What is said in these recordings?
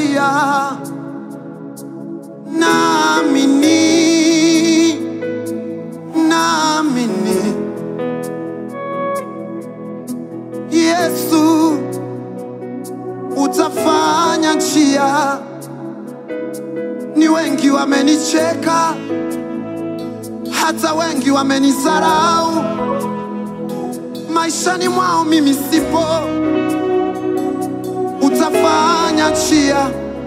njia, naamini, naamini Yesu utafanya njia. Ni wengi wamenicheka, hata wengi wamenisarau maishani mwao, mimi sipo. Utafanya njia.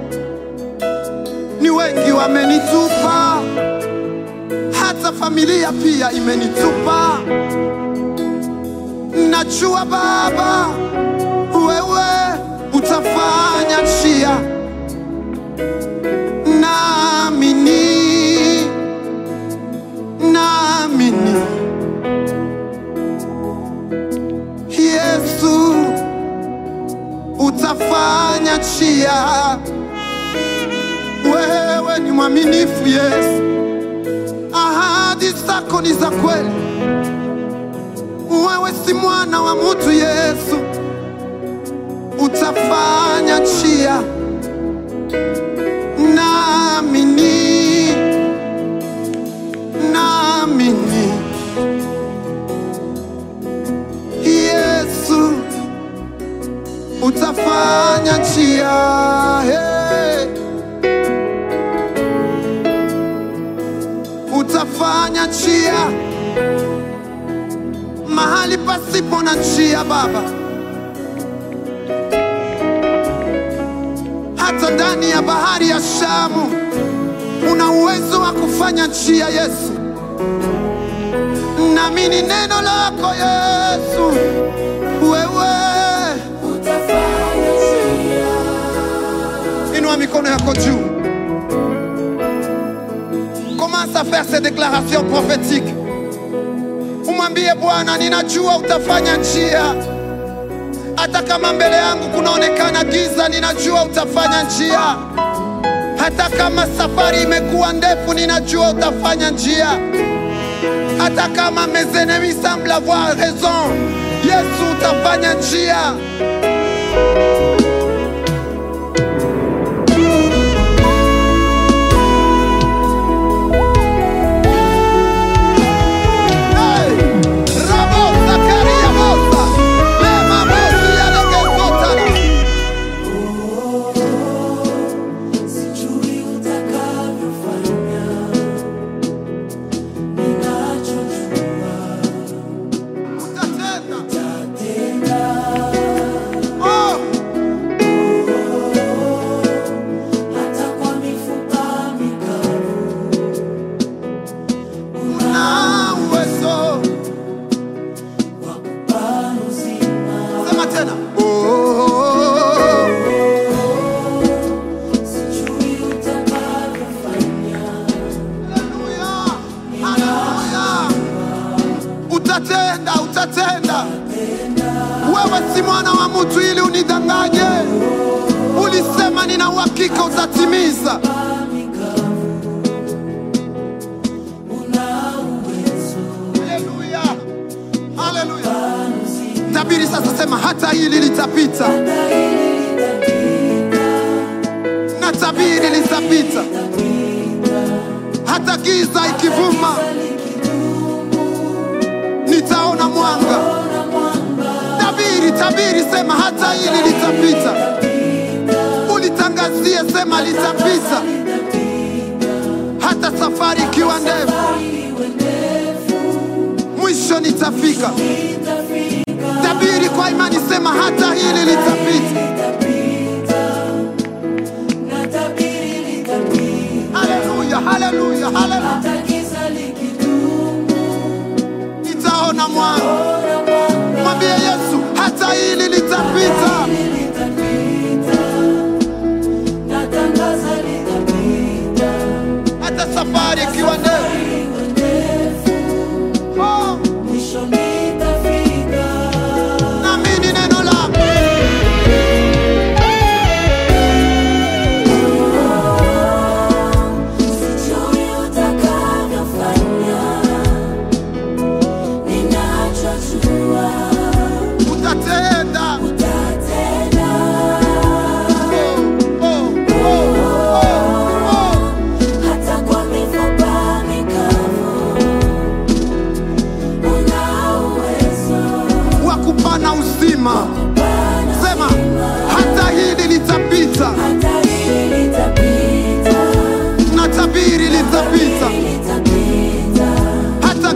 Ni wengi wamenitupa, hata familia pia imenitupa. Najua Baba, wewe utafanya njia. Naamini, naamini Yesu utafanya njia. Wewe ni mwaminifu Yesu, ahadi zako ni za kweli. Wewe si mwana wa mtu Yesu, utafanya njia. Naamini, naamini Yesu utafanya njia. Hey. Utafanya njia mahali pasipo na njia Baba, hata ndani ya bahari ya Shamu una uwezo wa kufanya njia Yesu. Naamini neno lako Yesu, wewe Inua mikono yako juu. Commence à faire ces déclarations prophétiques. Umwambie Bwana, ninajua utafanya njia, hata kama mbele yangu kunaonekana giza, ninajua utafanya njia. Hata kama safari imekuwa ndefu, ninajua utafanya njia. Hata kama mes ennemis semblent avoir raison, Yesu utafanya njia. Hey! Rabosa, kariabosa, lema bosi ya legezotana. Sijui utakavyofanya, ninachojua Utatenda. utatenda. Oh, Hata kwa mifupa mikavu una uwezo. wa kupa uzima. Sema tena. Oh, Sijui utakavyofanya, haleluya, haleluya. Utatenda, utatenda. Wewe si mwana wa mtu ili unidanganye. Ulisema nina uhakika utatimiza. una uwezo Haleluya, haleluya. Tabiri sasa, sema hata hili litapita, hata hili litapita, na tabiri litapita, hata giza ikivuma, nitaona mwanga. ona mwanga Tabiri, tabiri, sema hata hili litapita. Ulitangazie, sema litapita, hata safari ikiwa ndefu, iwe ndefu, mwisho nitafika. itafika, Tabiri kwa imani, sema hata hili litapita. litapita, na tabiri litapita, Haleluya, haleluya, haleluya. hata giza likidumu, Nitaona mwanga. ona mwanga Mwambie Yesu, hata hili litapita. litapita, natangaza litapita, hata safari ikiwa ndefu. iwe ndefu, Oh, mwisho nitafika. naamini neno lako. Sijui utakavyofanya, ninachojua Utatenda,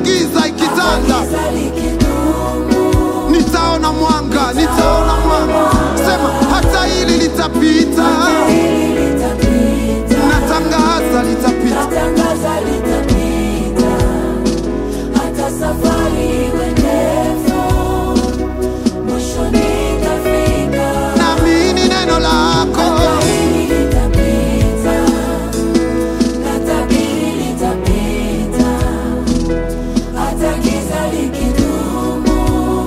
giza ikitanda, giza likidumu, nitaona mwanga, nitaona mwanga. Sema hata hili litapita, hili litapita, natangaza litapita. natangaza litapita, hata safari iwe ndefu, mwisho nitafika. Naamini neno lako, Hili litapita, natabiri litapita, hata giza likidumu,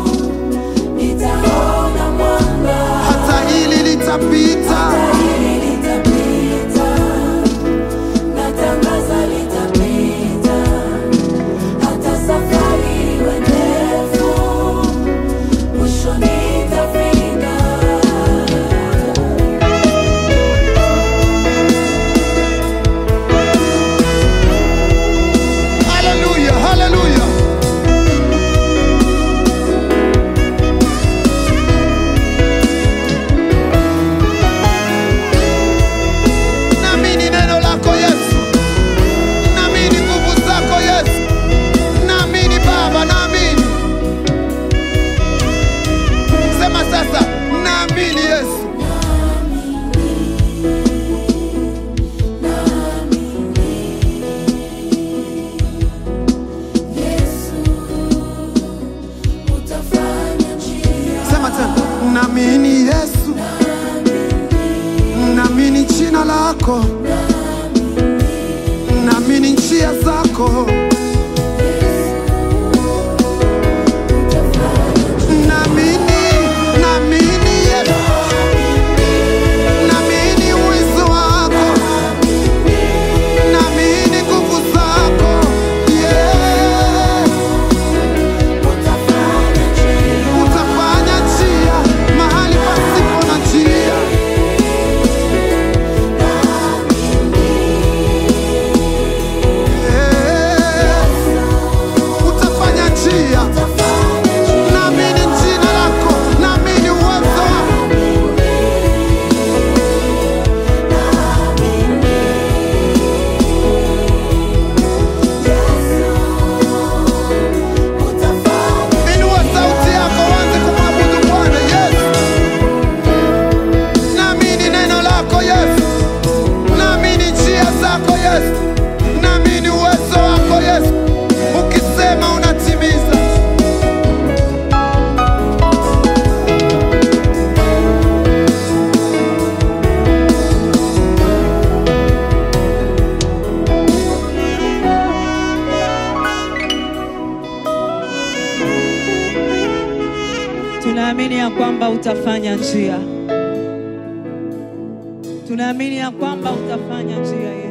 nitaona mwanga. hata hili litapita. Hili litapita, natangaza litapita, hata safari iwe ndefu, mwisho nitafika. Haleluya, haleluya. Naamini neno lako Yesu, naamini nguvu zako Yesu, naamini Baba, naamini. Sema sasa, naamini Yesu. Yesu, utafanya njia. Sema tena, naamini Yesu, naamini jina lako, naamini njia zako, naamini, naamini Yesu, naamini uwezo wako, naamini nguvu zako, yeah. Utafanya njia. Utafanya njia mahali pasipo na njia. Eh, Utafanya njia, naamini jina lako, naamini uwezo wako. Inua sauti yako uanze kumwabudu Bwana Yesu. Naamini neno lako Yesu, naamini njia zako Yesu, naamini uwezo wako Yesu. Ukisema unatimiza. Tunaamini ya kwamba utafanya njia. Tunaamini ya kwamba utafanya njia Yesu.